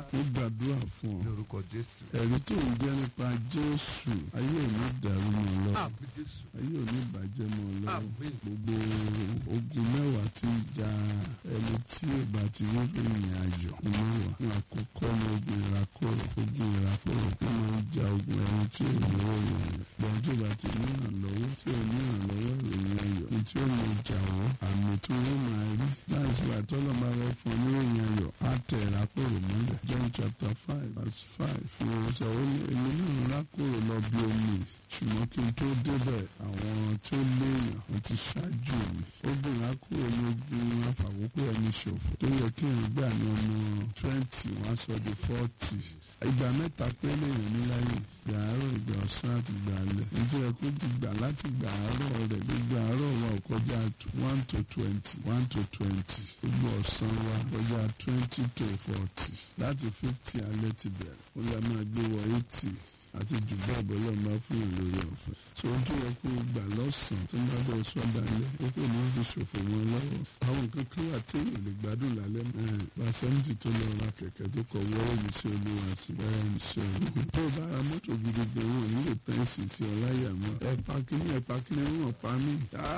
ó gbàdúrà fún ọ ní orúkọ jésù. ẹ̀rí tó ń jẹ́ nípa jésù ayé ò ní dàrú mọ́ ọ lọ́wọ́ àmì jésù. ayé ò ní bàjẹ́ mọ́ ọ lọ́wọ́ Àmín. gbogbo ogun mẹ́wàá tí ń ja ẹni tí ìbá ti rí ìrìn àjò mẹ́wàá ní àkọ́kọ́ ní ogun ìrakọ̀rọ̀ ogun ìrakọ̀rọ̀ tó máa ń ja ogun ẹni tí ò ní òòyàn gbọ́n tó bá ti ní ìrànlọ́wọ́ tí ò ní ìrànlọ́wọ́ ìròyìn ayọ̀ ní tí ó mọ ìjà wọ́n àmì tó wọ́n máa rí láìsí wà tọ́lọ́ máa rẹ fún un ní ìròyìn ayọ̀ á tẹ̀ ìrakọ̀rọ̀ mọ́lẹ̀ John chapter five verse five fi wọn sọ ó ní èmi náà rákòrò lọ bí omi ṣùgbọ́n kí n tó débẹ̀ àwọn tó léèyàn wọ́n ti ṣáájú mi ó bùn á kúrò ní ogun afàkókò ẹni ṣòfò tó yẹ kí n gbà ní ọmọ twenty wọ́n á sọ di forty ìgbà mẹ́ta pé léèyàn ní láyé ìgbà àárọ̀ ìgbà ọ̀sán àti ìgbà alẹ́ nítorí ẹ kó ti gbà láti ìgbà àárọ̀ rẹ̀ gbogbo àárọ̀ wa ò kọjá one to twenty one to twenty gbogbo ọ̀sán wa kọjá twenty to forty láti fifty alẹ́ ti bẹ̀rẹ̀ ó lè máa gbé wọ eighty àti jù bẹ́ẹ̀ bọ́ lọ́ọ́ máa fún yàn lórí ọ̀fẹ́. so ohun tó yẹ kó o gbà lọ́sàn-án tó máa bọ̀ sọ́dà lẹ́ ó kò ní fi ṣòfò wọn lọ́wọ́. àwọn nǹkan kan wà téèyàn lè gbádùn lálẹ́ mọ́. pàṣẹ́ntì tó lọ ra kẹ̀kẹ́ tó kọ wọ́ọ̀rọ̀ mi sí olúwa sí wọ́ọ̀rọ̀ mi sí olúwa. tó o bá ra mọ́tò gidi gan wọn nílò tẹ́ǹsì sí ọláyà mọ́. ẹ pakíní ẹ pakíní wọn pa mí.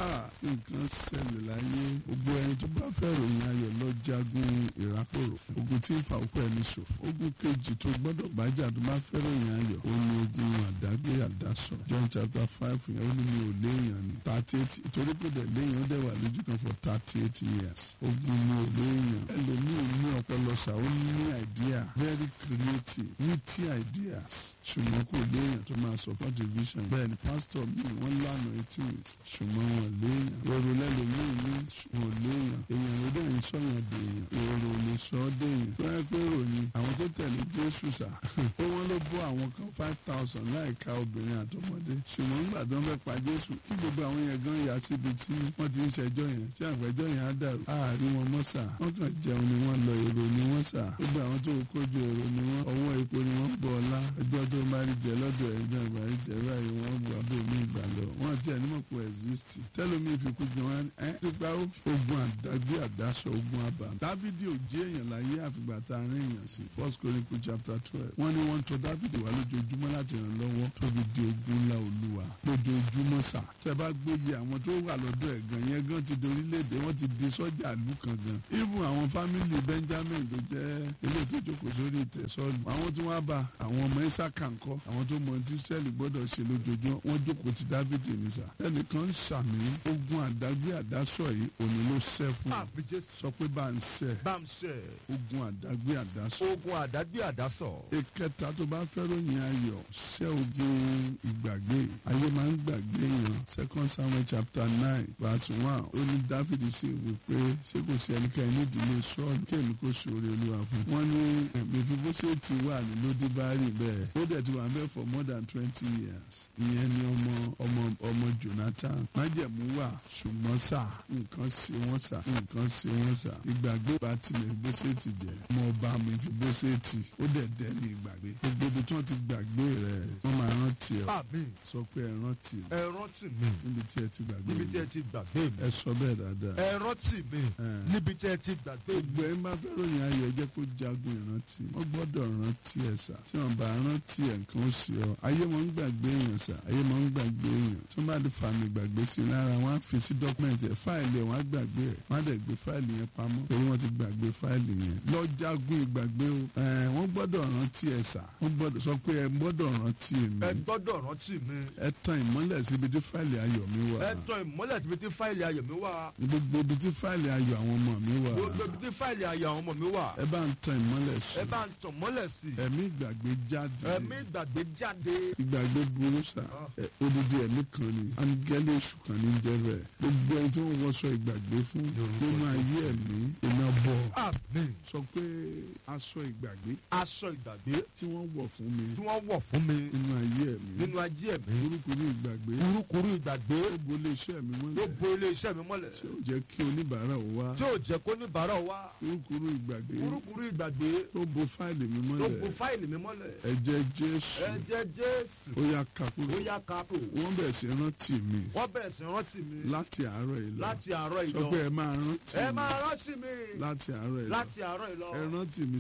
nǹkan ṣẹlẹ̀ láyé gbogbo ẹni tó bá fẹ́ ròyìn ayọ̀ lọ jagun ìrákòrò ogun tí ń fa òkú ẹni ṣòfò ogun kejì tó gbọ́dọ̀ bájà tó bá fẹ́ ròyìn ayọ̀ ó ní ogun àdágbé àdásọ John chapter five yẹn ó ní mi ò léèyàn ní thirty eight ìtorí pé dẹ̀ léèyàn ó dẹ̀ wà lójú kan for thirty eight years ogun mi ò léèyàn ẹlòmíì ní ọpọlọ ṣá ó ní idea very creative witty ideas ṣùgbọ́n kò léèyàn tó máa support the vision bẹ́ẹ̀ ni pastor mi wọ́n lánàá etí mi ṣùgbọ́n wọn léèyàn èrò lẹ́lòmíì ní wọn léèyàn èèyàn ló dẹ̀ ń sọ̀yàn dèèyàn èrò lè sọ ọ́ dèèyàn tó yẹ pé ròyìn àwọn tó tẹ̀lé Jésù sà ó wọ́n ló bọ́ àwọn kan five thousand láìka obìnrin àtọmọdé ṣùgbọ́n nígbà tó ń fẹ́ pa Jésù kí gbogbo àwọn yẹn gan yà síbi tí wọ́n ti ń ṣẹjọ́ yẹn tí àgbẹ̀jọ́ yẹn á dàrú àárín wọn mọ́ sà wọ́n kàn jẹun ni wọ́n lọ èrò ni wọ́n sà gbogbo àwọn tó kójú èrò ni wọ́n ọwọ́ epo ni wọ́n bọ̀ ọlá ẹjọ́ tó bá rí jẹ lọ́dọ̀ ẹ̀jẹ̀ ìgbà rí jẹ báyìí wọ́n bu abó mi ìgbà lọ wọ́n tiẹ̀ ní mọ̀ pé exist tẹ́lómi fi kú jẹ wọn ẹ́ nípa ogun àdágbé àdásọ ogun àbá Dávidi ò jẹ́ èèyàn láyé àfìgbà tá a rìn èèyàn sí First Chronicles chapter twelve wọ́n ní wọ́n ń tọ̀ Dávidi wá lójoojúmọ́ láti ràn lọ́wọ́ tó fi di ogun ńlá olúwa lójoojúmọ́ sà tẹ́ bá gbóyè àwọn tó wà lọ́dọ̀ ẹ̀ gan yẹn gan ti di orílẹ̀-èdè wọ́n ti di sọ́jà ìlú kan gan even àwọn fámìlì Benjamin tó jẹ́ ilé tó jókòó sórí ìtẹ́ sọ́ọ̀lù àwọn tí wọ́n bá àwọn ọmọ Ísákà ńkọ́ àwọn tó mọ tí sẹ́ẹ̀lì gbọ́dọ̀ ṣe lójoojúmọ́ wọ́n jókòó ti Dáfídì ní sà ẹnìkan ń ṣàmì ogun àdágbé àdásọ yìí òní ló ṣẹ́ fún ọ àmì jésù. sọ pé bá ń ṣẹ́ bá ń ṣe. ogun àdágbé àdásọ ogun àdágbé àdásọ. ìkẹta tó bá fẹ́ ròyìn ayọ̀ ṣẹ́ ogun ìgbàgbé ayé máa ń gbàgbé yàn second samuel chapter nine verse one ó ní dáfídì sì wí pé ṣé kò sí ẹnikẹ́ni nídìílé sọ́ọ̀lù kéèmí kò ṣòro olúwa fún un. wọ́n ní mẹfibóṣẹ́ẹ̀tì wà ní lódìbárì bẹ́ẹ̀ ó dẹ̀ ti wà ń bẹ̀ for more than twenty years ìyẹn ni ọmọ ọmọ ọmọ jonathan májẹ̀mú wà ṣùgbọ́n sà nǹkan ṣe wọ́n sà nǹkan ṣe wọ́n sà ìgbàgbé bá ti mẹfibóṣẹ́ẹ̀tì jẹ́ ọmọ ọba mẹfibóṣẹ́ẹ̀tì ó dẹ̀ dẹ́ ní ìgbàgbé gbogbo ibi tí wọ́n ti gbàgbé rẹ̀ wọ́n máa rántí ẹ̀ àmì. sọ pé ẹ rántí ẹ̀ ẹ rántí mi. níbi tí ẹ ti gbàgbé níbi tí ẹ mi ti gbàgbé mi. ẹ sọ bẹ́ẹ̀ dáadáa ẹ rántí mi. Ẹ̀. níbi tí ẹ ti gbàgbé mi. gbogbo ẹ máa fẹ́ ròyìn ayọ̀ ẹ jẹ́ kó jagun ìrántí wọ́n gbọ́dọ̀ rántí ẹ̀ sà tí wọ́n bá rántí ẹ̀ nǹkan ó sì ọ́ ayé wọn ń gbàgbé èèyàn sà ayé wọn ń gbàgbé èèyàn tí wọ́n bá di fàmì gbàgbé sí i lára wọn á fi sí dọ́kúmẹ̀ntì ẹ̀ fáìlì ẹ̀ wọ́n á gbàgbé ẹ̀ wọ́n á dẹ̀ gbé fáìlì yẹn pamọ́ torí wọ́n ti gbàgbé fáìlì yẹn lọ jagun ìgbàgbé o ẹ̀ wọ́n gbọ́dọ̀ rántí ẹ̀ sà wọ́n gbọ́dọ̀ sọ pé ẹ gbọ́dọ̀ rántí ẹ èmi gbọ́dọ̀ rántí mi. ẹ tan ìmọ́lẹ̀ síbi tí fáìlì ayọ̀ mi wà ẹ tàn ìmọ́lẹ̀ síbi tí fáìlì ayọ̀ mi wà. gbogbo ibi tí fáìlì ayọ̀ àwọn ọmọ mi wà gbogbo ibi tí fáìlì ayọ̀ àwọn ọmọ mi wà. ẹ bá ń tan ìmọ́lẹ̀ sí ẹ bá ń tàn mọ́lẹ̀ sí i. ẹ̀mí ìgbàgbé jáde ẹ̀mí ìgbàgbé jáde. ìgbàgbé burú sá ẹ, odidi ẹ̀mí kan ni áńgẹ́lì èṣù kan ní jẹ́ bẹ́ẹ̀ gbogbo ẹni tí wọ́n wọṣọ ìgbàgbé fún nínú ayé ẹ̀mí iná bọ̀ àmì. sọ pé aṣọ ìgbàgbé aṣọ ìgbàgbé tí wọ́n wọ̀ fún mi tí wọ́n wọ̀ fún mi nínú ayé ẹ̀mí nínú ayé ẹ̀mí. burúkú ní ìgbàgbé kurukuru ìgbàgbé ó bo iléeṣẹ́ mi ló mọ́lẹ̀ bo iléeṣẹ́ mi mọ́lẹ̀. tí ó jẹ́ kí oníbàárà ó wá tí ò jẹ́ kó níbàárà wá. burúkú ìgbàgbé kurukuru ìgbàgbé tó bo fáìlì mi ló bo mọ́lẹ̀ fáìlì mi mọ́lẹ̀. ẹ̀jẹ̀ Jésù ẹ̀jẹ̀ jésù ó yá kakúrò ó yá kápò. wọ́n bẹ̀rẹ̀ sí rántí mi wọ́n bẹ̀rẹ̀ sí rántí mi láti àárọ̀ yìí lọ láti àárọ̀ sọ ìlọ. pé ẹ máa rántí ẹ mi máa rántí mi láti àárọ̀ yìí lọ láti àárọ̀ ìlọ. ẹ rántí mi sí ẹ rere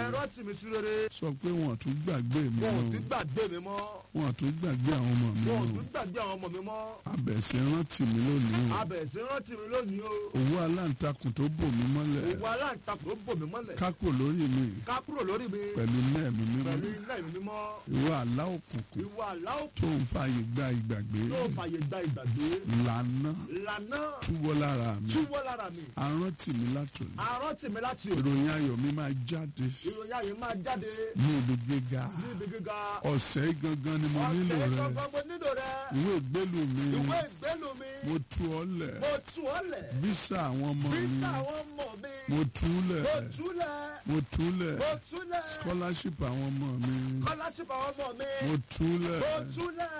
rántí mi sí rere sọ pé wọn tún gbàgbé mi wọn ò mọ́ tún gbàgbé mi mọ́ wọn tún gbàgbé àwọn ọmọ mi wọn ò mọ́ tún gbàgbé àwọn ọmọ mi mọ́ abẹ̀sẹ̀ rántí mi lónìí o abẹ̀ sí rántí mi lónìí o owó aláǹtakùn tó bò mí mọ́lẹ̀ òwò aláǹtakùn ó bò mí mọ́lẹ̀ kákò lórí mi ká kúrò lórí mi pẹ̀lú mẹ́ẹ̀mí mímọ́ pẹ̀lú iná ìmí mímọ́ ìwọ àlá òkùnkùn ìwà aláwọ̀ tó ń fààyè gba ìgbàgbé yóò fàyè gba ìgbàgbé lànà lànà túwọ́ lára mi túwọ́ lára mi arántí mi látòní àrántí mi láti òkè ìròyìn ayọ̀ mi máa jáde ìròyìn ayé máa jáde ní ibi gíga ní ibi gíga ọ̀sẹ̀ yìí gangan ni mo nílò ọ̀sẹ̀ rẹ gbọ́ngàn mo nílò rẹ ìwé ìgbélú mi ìwé ìgbélú mi mo tú ọ lẹ̀ mo tú ọ lẹ̀ bísà àwọn ọmọ mi bísí àwọn ọmọ mi mo tú lẹ̀ mo tú lẹ̀ mo tú lẹ̀ mo tú lẹ̀ scholarship àwọn ọmọ mi scholarship àwọn ọmọ mi mo tú lẹ̀ mo tú lẹ̀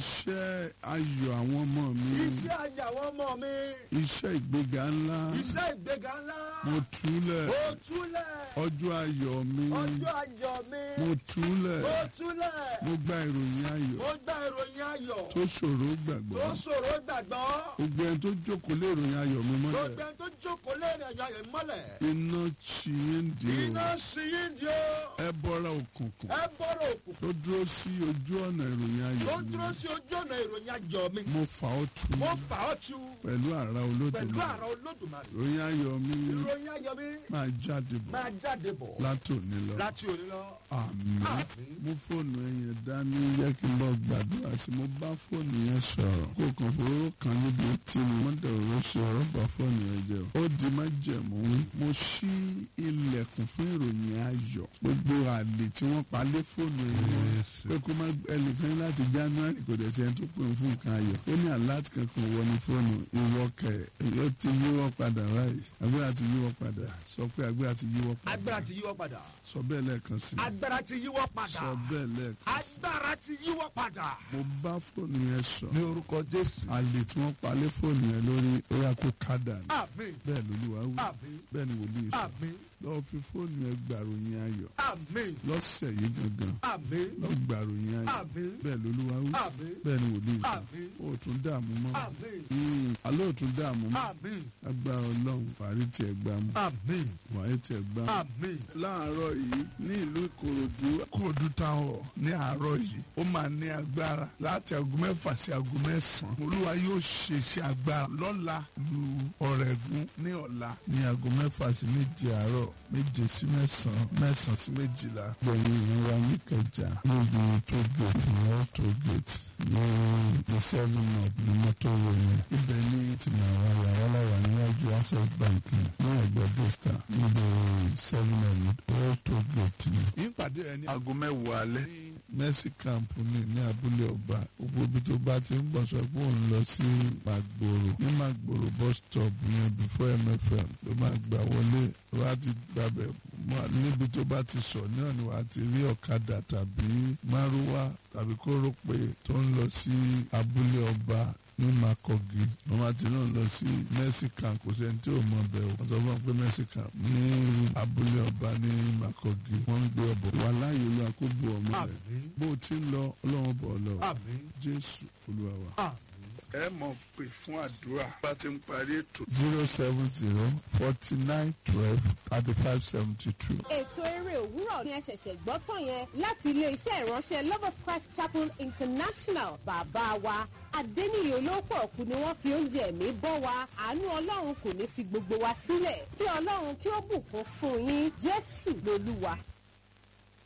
iṣẹ́ ayọ̀ àwọn ọmọ mi iṣẹ́ ayé àwọn ọmọ mi iṣẹ́ ìgbéga ńlá iṣẹ́ ìgbéga ńlá mo tú lẹ̀ mo tú lẹ̀ ọjọ́ ayọ̀ mi ọjọ́ ayọ̀ mi mo tú lẹ̀ mo tú lẹ̀ mo gba ìròyìn ayọ̀ mo gba ìròyìn ayọ̀ tó ṣòro gbàgbọ́ tó ṣòro gbàgbọ́ gbogbo ẹni tó jókòó lé ìròyìn ayọ̀ mi mọ́lẹ̀ gbogbo ẹni tó jókòó lẹ́rìn àjọ ayọ̀ mọ́lẹ̀ iná tì í ń di iná o sí yín di o ẹ bọ́ra òkùnkùn ẹ bọ́rọ̀ òkùnkùn tó dúró sí ojú ọ̀nà ìròyìn tó ayọ̀ mi dúró sí ojú ọ̀nà ìròyìn ayọ̀ mi mo fà ọ́ tu mo fà ọ́ tu pẹ̀lú àrà pẹ̀lú olódùmarè àrà olódùmarè ìròyìn ayọ̀ mi ìròyìn ayọ̀ mi máa jáde bọ̀ máa jáde bọ̀ látòní lọ láti òní lọ. àmín Àmín. mú fóònù ẹ̀yẹn dání yẹ kí n lọ gbàdúrà sí mo bá fóònù yẹn sọ̀rọ̀ kó kàn fowó kan níbi tí mo mọ́ dẹ̀rọ̀ ṣe ọ̀rọ̀ bá fóònù yẹn jẹ́ o. ó di má jẹ̀mú mo ṣí ilẹ̀kùn fún ìròyìn ayọ̀ gbogbo àlè tí wọ́n pa lé fóònù yẹn pé kó má ẹnìkan láti january kò dẹ̀ tiẹ̀ tó pè ń fún nǹkan ayọ̀ ó ní àláàtì kankan wọ ní fóònù ìwọ kẹ ó ti yíwọ́ padà báyìí agbára ti yíwọ́ padà sọ pé agbára ti yíwọ́ padà agbára ti yíwọ́ padà sọ bẹ́ẹ̀ lẹ́ẹ̀kan sí i agbára ti yíwọ́ padà sọ bẹ́ẹ̀ lẹ́ẹ̀kan agbára ti yíwọ́ padà. mo bá fóònù yẹn sọ ní orúkọ jésù. àlè tí wọ́n pa lé fóònù yẹn lórí orí kó kádà ní àmín bẹ́ẹ̀ lolúwa wí àmín bẹ́ẹ̀ ni wòlíì sọ àmín lọ́wọ́ fi fóònù yẹn gbàròyìn ayọ̀ àmín lọ́sẹ̀ yìí gangan àmín lọ́ gbàròyìn ayọ̀ àmín bẹ́ẹ̀ lolúwa wí àmín bẹ́ẹ̀ ni wòlíì sọ àmín ó tún dààmú mọ́ àmín Mm, alẹ́ ò tún dààmú mọ́ àmín agbára ọlọ́run wàrí tiẹ̀ gbá mú àmín wàrí tiẹ̀ gbá mú. àmín láàárọ̀ yìí ní ìlú ìkòròdú ìkòròdú táwọn ní àárọ̀ yìí ó máa ní agbára láti aago mẹ́fà sí aago mẹ́sàn-án olúwa yóò ṣe iṣẹ́ agbára lọ́la lu ọ̀rẹ́gun ní ọ̀la ní aago mẹ́fà sí méje àárọ̀ méje sí mẹ́sàn-án mẹ́sàn-án sí méjìlá gbẹ̀yìn ìrora níkẹjà níbi tó gèètì ní ọ̀tọ̀ gèètì ní the seven up ní mọ́tò wẹ̀yìn ibẹ̀ ní tìmọ̀ra yàrá láwà níwájú access bank ní ẹgbẹ́ bista níbi seven up ọ̀tọ̀ gèètì ní. ìpàdé rẹ ní aago mẹ́wàá alẹ́ ní mercy camp ní ní abúlé ọba gbogbo ibi tó bá ti ń bọ̀ sọ pé òun lọ sí Màgbòrò ní Màgbòrò bus stop yẹn before MFM ló máa gbà wọlé wá ti gbàbẹ̀ mọ́ níbi tó bá ti sọ náà ni wàá ti rí ọ̀kadà tàbí márúwá tàbí kórópè tó ń lọ sí abúlé ọba ní makogi wọn bá ti náà lọ sí mexican kò sẹ́ni tí ò mọ bẹ́ẹ̀ o wọ́n sọ fún wọn pé mexican ní abúlé ọba ní makogi wọ́n ń gbé ọbọ̀ wà láàyè olúwa kó bu ọmọ rẹ̀ àmín bó o ti ń lọ ọlọ́run bọ̀ ọ lọ àmín jésù olúwa wa. àmín. ẹ mọ̀ pé fún àdúrà bá ti ń parí ètò. zero seven zero forty nine twelve thirty five seventy two. ètò eré òwúrọ̀ ni ẹ ṣẹ̀ṣẹ̀ gbọ́ tán yẹn láti ilé-iṣẹ́ ìránṣẹ́ love of christ chapel international bàbá wa adẹ́niyè olóòpọ̀ ọ̀kú ni wọ́n fi oúnjẹ ẹ̀mí bọ́ wa àánú ọlọ́run kò ní fi gbogbo wa sílẹ̀ kí ọlọ́run kí ó bùkún fún yín jésù lolúwa